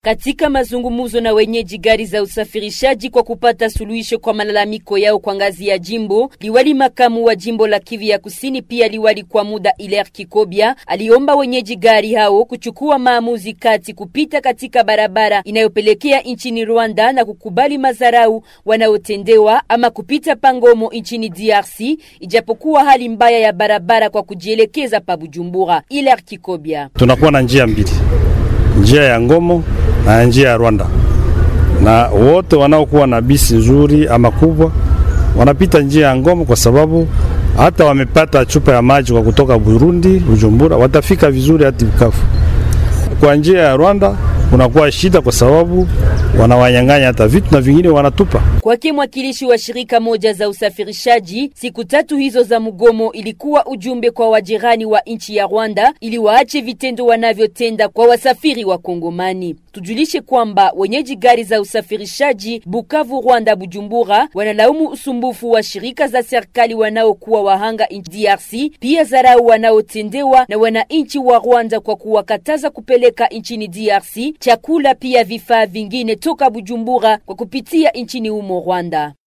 Katika mazungumzo na wenyeji gari za usafirishaji kwa kupata suluhisho kwa malalamiko yao kwa ngazi ya jimbo, liwali makamu wa jimbo la Kivu ya Kusini, pia liwali kwa muda Iler Kikobia aliomba wenyeji gari hao kuchukua maamuzi kati kupita katika barabara inayopelekea nchini Rwanda na kukubali madharau wanaotendewa ama kupita pangomo nchini DRC, ijapokuwa hali mbaya ya barabara kwa kujielekeza pa Bujumbura. Iler Kikobia: tunakuwa na njia mbili, njia ya Ngomo na njia ya Rwanda, na wote wanaokuwa na bisi nzuri ama kubwa wanapita njia ya Ngomo kwa sababu hata wamepata chupa ya maji kwa kutoka Burundi Bujumbura, watafika vizuri hadi Bukavu. Kwa njia ya Rwanda kunakuwa shida kwa sababu wanawanyang'anya hata vitu na vingine wanatupa. Kwake mwakilishi wa shirika moja za usafirishaji, siku tatu hizo za mgomo ilikuwa ujumbe kwa wajirani wa nchi ya Rwanda ili waache vitendo wanavyotenda kwa wasafiri wa Kongomani. Tujulishe kwamba wenyeji gari za usafirishaji Bukavu, Rwanda, Bujumbura wanalaumu usumbufu wa shirika za serikali wanaokuwa wahanga nchi DRC, pia dharau wanaotendewa na wananchi wa Rwanda kwa kuwakataza kupeleka nchini DRC chakula pia vifaa vingine toka Bujumbura kwa kupitia nchini humo Rwanda.